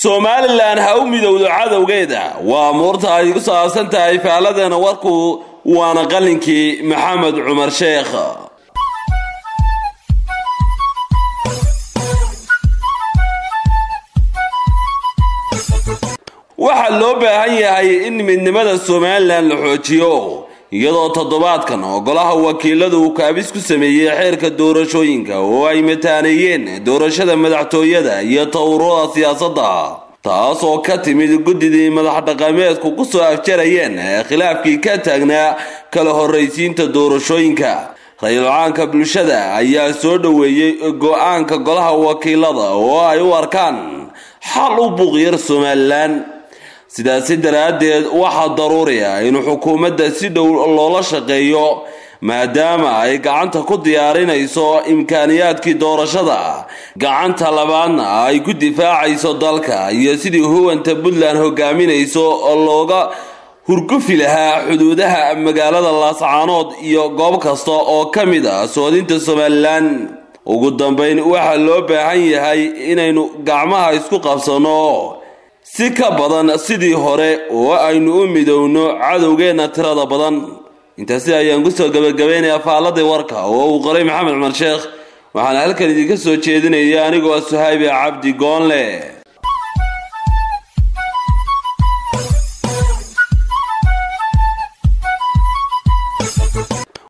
somalilan ha u midowdo cadowgeeda waa muurta ay ku saabsan tahay faaladeena warku waana qalinkii maxamed cumar sheekh waxaa loo baahan yahay in midnimada somalilan la xoojiyo iyadoo toddobaadkan oo golaha wakiiladu uu kaabis ku sameeyey xeerka doorashooyinka oo ay mataaneeyeen doorashada madaxtooyada iyo towrada siyaasadda taas oo ka timid guddidii madax dhaqameedku ku soo afjarayeen khilaafkii ka taagnaa kala horraysiinta doorashooyinka ra-iisul-caanka bulshada ayaa soo dhoweeyey go-aanka golaha wakiilada oo ay u arkaan xal u buuqyar somalilan sidaasi daraaddeed waxaa daruuri ah in xukuumadda si dhow loola shaqeeyo maadaama ay gacanta ku diyaarinayso imkaaniyaadkii doorashada gacanta labaadna ay ku difaacayso dalka iyo sidii huwanta puntland hogaaminayso looga hurgufi lahaa xuduudaha magaalada laascaanood iyo goob kasta oo ka mid ah soodinta somalilan ugu dambayn waxaa loo baahan yahay inaynu gacmaha isku qabsanno si ka badan sidii hore oo aynu u midowno cadowgeenna tirada badan intaasi ayaan kusoo gabagabaynayaa faaladii warka oo uu qoray maxamed cumar sheekh waxaana halkan idinka soo jeedinaya anigoo suhaybe cabdi goonle